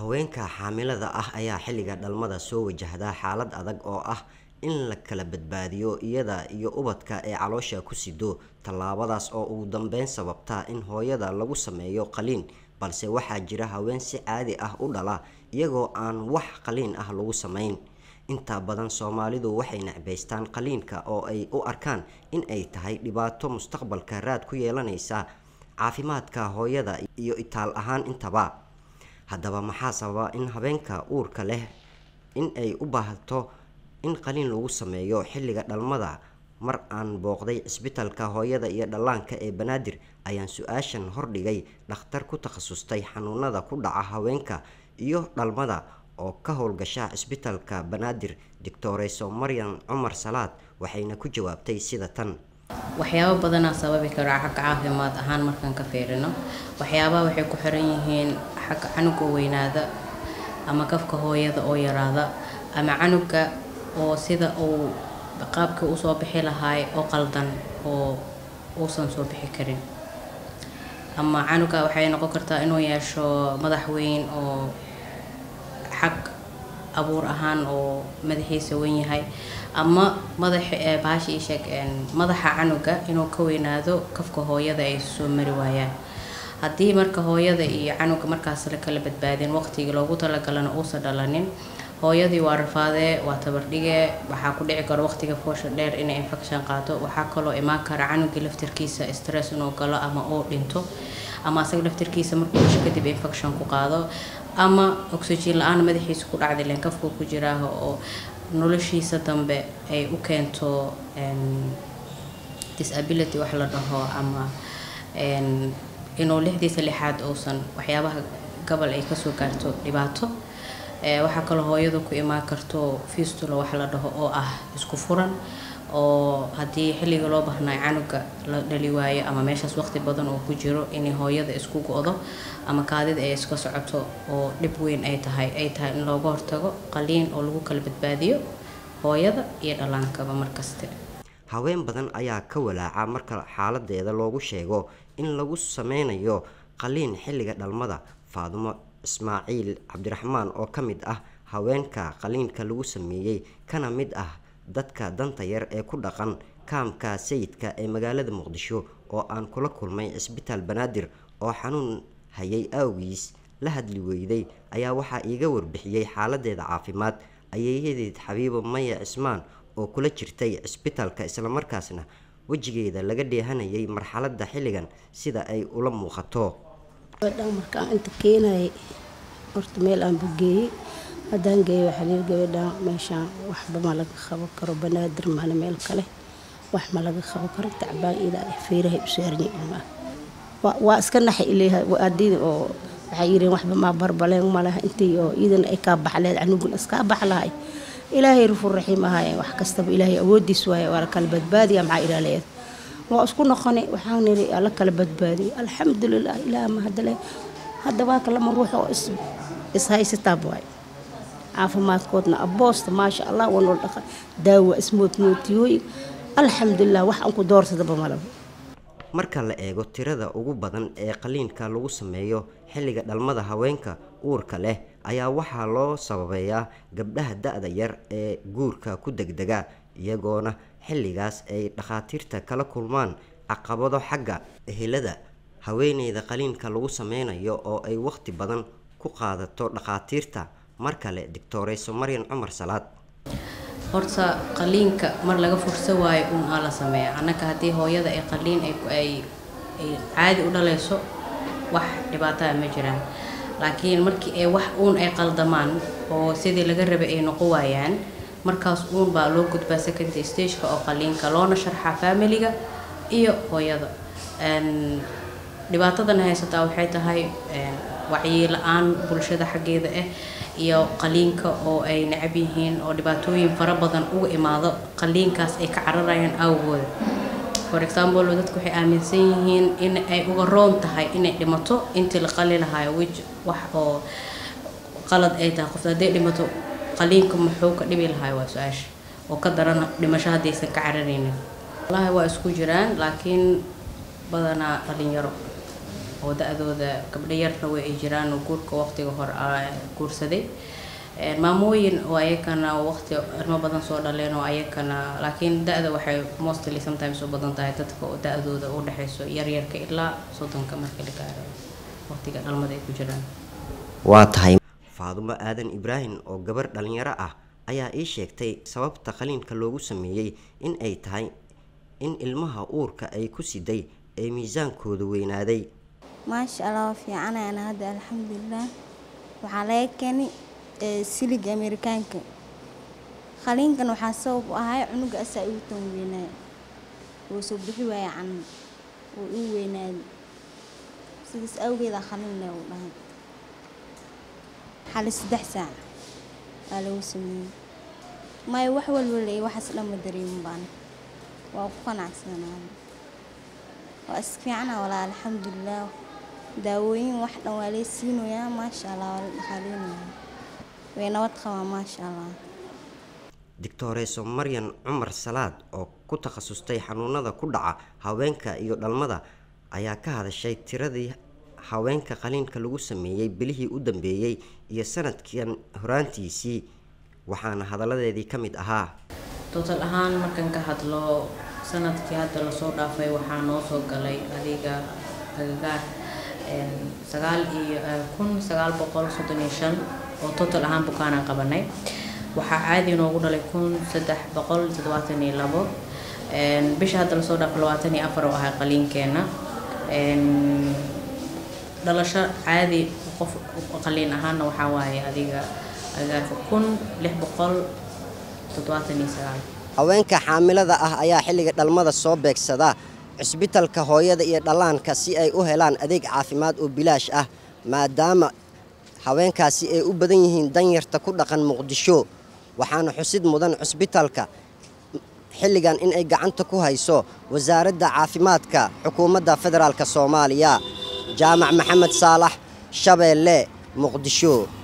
haweenka xaamilada ah ayaa xilliga dhalmada soo wajahda xaalad adag oo ah in la kala badbaadiyo iyada iyo ubadka ee caloosha ku sido tallaabadaas oo ugu dambeyn sababta in hooyada lagu sameeyo qaliin balse waxaa jira haween si caadi ah u dhala iyagoo aan wax qaliin ah lagu samayn inta badan soomaalidu waxay necbaystaan qaliinka oo ay u arkaan in ay tahay dhibaato mustaqbalka raad ku yeelanaysa caafimaadka hooyada iyo itaal ahaan intaba haddaba maxaa sababa in habeenka uurka leh in ay u baahato in qaliin lagu sameeyo xilliga dhalmada mar aan booqday cisbitalka hooyada iyo dhallaanka ee banaadir ayaan su-aashan hordhigay dhakhtar ku takhasustay xanuunada ku dhaca haweenka iyo dhalmada oo ka howlgasha cisbitalka banaadir doctoreyso maryan cumar salaad waxayna ku jawaabtay sida tan waxyaabo badanaa sababi karo xagga caafimaad ahaan markaan ka fiirino waxyaabaha waxay ku xiran yihiin xagga canuga weynaada ama kafka hooyada oo yaraada ama canuga oo sida uu qaabkii usoo bixi lahaay oo qaldan oo uusan soo bixi karin ama canuga waxay noqon kartaa inuu yeesho madax weyn oo xag abuur ahaan oo madaxiisa weyn yahay ama madax bahasha isheeg madaxa canuga inuu ka weynaado kafka hooyada ay soo mari waayaan haddii marka hooyada iyo canuga markaas la kala badbaadin waqtigii loogu talagalana uusan dhalanin hooyadii waa rafaadee waa tabardhige waxaa ku dhici karo waqtiga foosha dheer inay infection qaato waxaa kaloo imaan kara canugii laftirkiisa stress inuu galo ama uu dhinto ama asaga laftirkiisa markuu dhasho kadib infection ku qaado ama oxygen la-aan madaxiisa ku dhacday leen kafku ku jiraaha oo noloshiisa dambe ay u keento disability wax la dhaho ama inuu lixdiisa lixaad uusan waxyaabaha gobol ay kasoo gaarto dhibaato waxaa kaloo hooyadu ku imaan karto fistula wax la dhaho oo ah isku furan oo haddii xilliga loo bahnay canuga la dhali waayo ama meeshaas waqti badan oo ku jiro inay hooyada isku go-do ama kaadida ay iska socoto oo dhib weyn ay tahay ay tahay in looga hortago qaliin oo lagu kala badbaadiyo hooyada iyo dhallaankaba markaste haween badan ayaa ka walaaca marka xaaladeeda loogu sheego in lagu sameynayo qaliin xilliga dhalmada faadumo ismaaciil cabdiraxmaan oo ka mid ah haweenka qaliinka lagu sameeyey kana mid ah dadka danta yar ee ku dhaqan kaamka sayidka ee magaalada muqdisho oo aan kula kulmay cisbitaal banaadir oo xanuun hayay awgiis la hadli weyday ayaa waxaa iiga warbixiyey xaaladeeda caafimaad ayeeyadeed xabiibo maya cismaan oo kula jirtay cisbitaalka islamarkaasna wejigeeda laga dheehanayay marxaladda xilligan sida ay ula muuqato markaan inta keenayay horta meel aan bugeeyey haddaan geeyo waxaa lihi gabadhaan meeshaan waxba ma laga qaban karo banaadir maana meel kale wax ma laga qaban karo tacbaan idaa feerahay u saarnay ilmaha waa iska naxay ileeyahay adii oo waxay yidheen waxba maa barbaleen ma laha intii oo iidana ay kaa baxleed canugun iskaa bax lahay ilaahay rufur raxiim ahaaye wax kastaba ilaahay awoodiis waaye waa la kala badbaadiya maxaa ilaaleed waa isku noqonay waxaan niri alla kala badbaadiyay alxamdulilah ilaah mahadale hadda waa kalama ruux oo ishaysataa waaye caafimaadkoodna aboosta maasha allah wanoo dhaqa daawa ismoodmootiyooyin alxamdulilah wax aan ku doorsadaba malaba marka la eego tirada ugu badan ee qaliinka lagu sameeyo xilliga dhalmada haweenka uurka leh ayaa waxaa loo sababeeyaa gabdhaha da-da yar ee guurka ku degdega iyagoona xilligaas ay dhakhaatiirta kala kulmaan caqabado xagga ehelada haweeneyda qaliinka lagu sameynayo oo ay waqti badan ku qaadato dhakhaatiirta mar kale doctoreyso maryan cumar salaad horta qaliinka mar laga fursa waayo uun aa la sameeya annaka haddii hooyada ay qaliin ay caadi u dhalayso wax dhibaataa ma jiraan laakiin markii ay wax uun ay qaldamaan oo sidii laga rabay ay noqon waayaan markaas uun baa loo gudbaa secondary stageka oo qaliinka loona sharxaa familiga iyo hooyada dhibaatadan haysataa waxay tahay wacyi la-aan bulshada xaggeeda ah iyo qaliinka oo ay necab yihiin oo dhibaatooyin fara badan uga imaado qaliinkaas ay ka cararayaan awgooda for example dadku waxay aaminsan yihiin in ay uga roon tahay inay dhimato intii la qali lahayo wij wax oo qalad ay tahay qofta hadday dhimato qaliinka muxuu ka dhibi lahayo waa su-aasha oo ka daran dhimasho haddaysan ka cararaynin wallaahi waa isku jiraan laakiin badanaa dhalinyaro oo da-dooda gabdho yarna way ay jiraan oo guurka waqtiga hore guursaday maamooyin oo ayakana waqti ilmo badan soo dhaleen oo ayakana laakiin da-da waxay mostly sometimes u badan tahay dadka oo da-dooda u dhexeyso yaryarka ilaa soddonka marka la gaaro waqtiga dhalmada ay ku jiraan waa tahay faadumo aadan ibraahim oo gabar dhalinyaro ah ayaa ii sheegtay sababta qaliinka loogu sameeyey in ay tahay in ilmaha uurka ay ku siday ee miisaankooda weynaaday maasha allah waa fiicanayana hadda alxamdulilah waxaa laga keenay siliga amerikaanka qaliinkan waxaa sabab u ahay cunuga asaa igu tan weynaay wuu soo bixi waaya can wuu igu weynaaday sidaas awgeeda qaliin le u dhahay xali saddex saac aa lagu sameeyey maayo wax walba le waxaas dhanma dareemin baan waa ku qanacsanaada waa is fiicana walaa alxamdulilah daawooyin wax dhan waa lee siinoyaa maasha allah waa la dhaqaaleynayaa way nabad qabaa maasha allah doctoreso maryan cumar salaad oo ku takhasustay xanuunada ku dhaca haweenka iyo dhalmada ayaa ka hadashay tiradii haweenka qaliinka lagu sameeyey bilihii u dambeeyey iyo sanadkan horaantiisii waxaana hadalladeedii ka mid ahaa total ahaan markan ka hadlo sanadkii hadda lasoo dhaafay waxaa noo soo galay adiga agagaar sagaal iyo kun sagaal boqol soddon iyo shan oo total ahaan bukaanaan qabanay waxaa caadi inoogu dhalay kun saddex boqol toddobaatan iyo labo bisha hadda lasoo dhaafay labaatan iyo afar oo ahay qaliinkeena dhalasho caadi qof qaliin ahaana waxaa waaye adiga agagaarka kun lix boqol toddobaatan iyo sagaal haweenka xaamilada ah ayaa xilliga dhalmada soo beegsada cisbitalka hooyada iyo dhallaanka si ay u helaan adeeg caafimaad oo bilaash ah maadaama haweenkaasi ay u badan yihiin danyarta ku dhaqan muqdisho waxaana xusid mudan cisbitalka xilligan in ay gacanta ku hayso wasaaradda caafimaadka xukuumadda federaalk soomaaliya jaamac maxamed saalax shabeelle muqdisho